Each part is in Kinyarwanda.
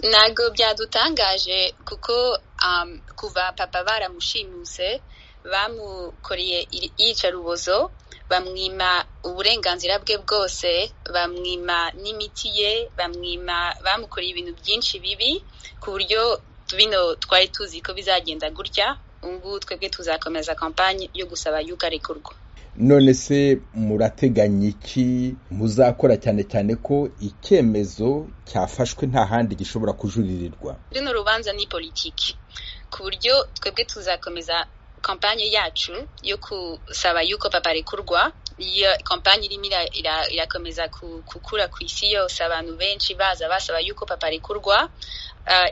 ntabwo byadutangaje kuko um, kuva papa baramushimuse bamukoreye iyicarubozo bamwima uburenganzira bwe bwose bamwima n'imiti ye bamwima bamukoreye ibintu byinshi bibi ku buryo bino twari tuzi ko bizagenda gutya ubungubu twebwe tuzakomeza kampani yo gusaba yuko arekurwa none se murateganya iki muzakora cyane cyane ko icyemezo cyafashwe nta handi gishobora kujuririrwa runo rubanza ni politiki ku buryo twebwe tuzakomeza kampanye yacu yo gusaba yuko papa arekurwa iyo kampanye irimo irakomeza gukura ku isi yose abantu benshi baza basaba yuko papa arekurwa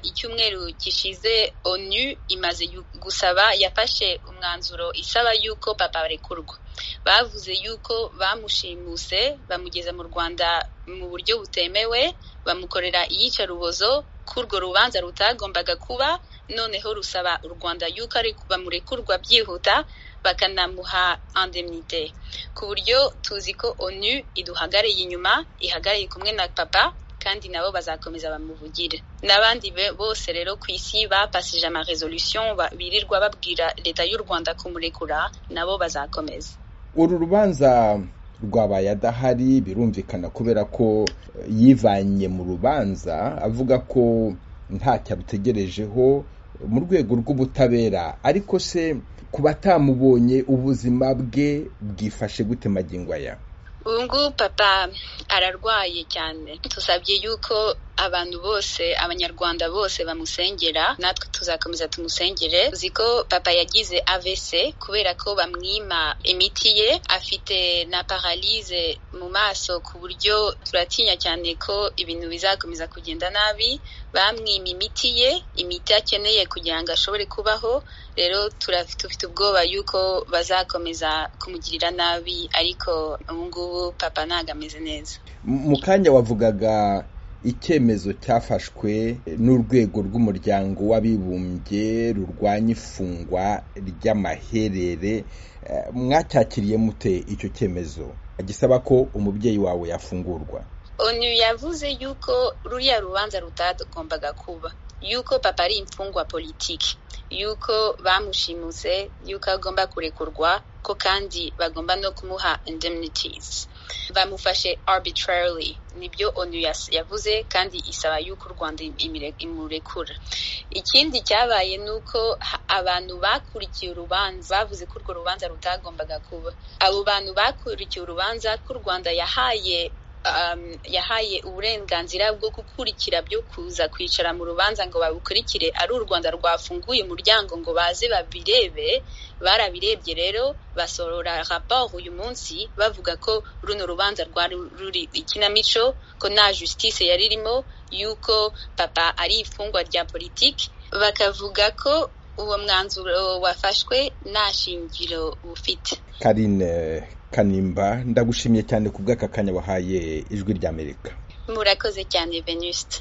icyumweru gishize onu imaze gusaba yafashe umwanzuro isaba yuko papa arekurwa bavuze yuko bamushimuse bamugeza mu rwanda mu buryo butemewe bamukorera iyicarubozo ko urwo rubanza rutagombaga kuba noneho rusaba u rwanda yuko bamurekurwa byihuta bakanamuha indemnite ku buryo tuzi ko onu iduhagarariye inyuma ihagarariye kumwe na papa kandi nabo bazakomeza bamuvugire n'abandi bose rero ku isi bapasije amaresolution birirwa babwira leta y'u rwanda kumurekura nabo bazakomeza uru rubanza rwabaye adahari birumvikana kubera ko yivanye mu rubanza avuga ko ntacyo abutegerejeho mu rwego rw'ubutabera ariko se ku batamubonye ubuzima bwe bwifashe gute magingo aya ubu ngubu papa ararwaye cyane tusabye yuko abantu bose abanyarwanda bose bamusengera natwe tuzakomeza tumusengere uzi ko papa yagize AVC kubera ko bamwima imiti ye afite na paralize mu maso ku buryo turatinya cyane ko ibintu bizakomeza kugenda nabi bamwima imiti ye imiti akeneye kugira ngo ashobore kubaho rero dufite ubwoba yuko bazakomeza kumugirira nabi ariko ubu ngubu papa ntabwo ameze neza mu kanya wavugaga icyemezo cyafashwe n'urwego rw'umuryango w'abibumbye rurwanya ifungwa ry'amaherere mwacyakiriye mute icyo cyemezo gisaba ko umubyeyi wawe yafungurwa onu yavuze yuko ruriya rubanza rutagombaga kuba yuko papa ari imfungwa politiki yuko bamushimuse yuko agomba kurekurwa ko kandi bagomba no kumuha indemnities bamufashe arbitrarily nibyo onu yavuze kandi isaba yuko u rwanda imurekura ikindi cyabaye ni uko abantu bakurikiye urubanza bavuze ko urwo rubanza rutagombaga kuba abo bantu bakurikiye urubanza ko u rwanda yahaye yahaye uburenganzira bwo gukurikira byo kuza kwicara mu rubanza ngo babukurikire ari u rwanda rwafunguye umuryango ngo baze babirebe barabirebye rero basorora raporo uyu munsi bavuga ko runo rubanza rwari ruri ikinamico ko nta justice yari irimo yuko papa ari ifungwa rya politiki bakavuga ko uwo mwanzuro wafashwe nta shingiro bufite karine kanimba ndagushimiye cyane ku bw'aka kanya wahaye ijwi ry'amerika murakoze cyane venuste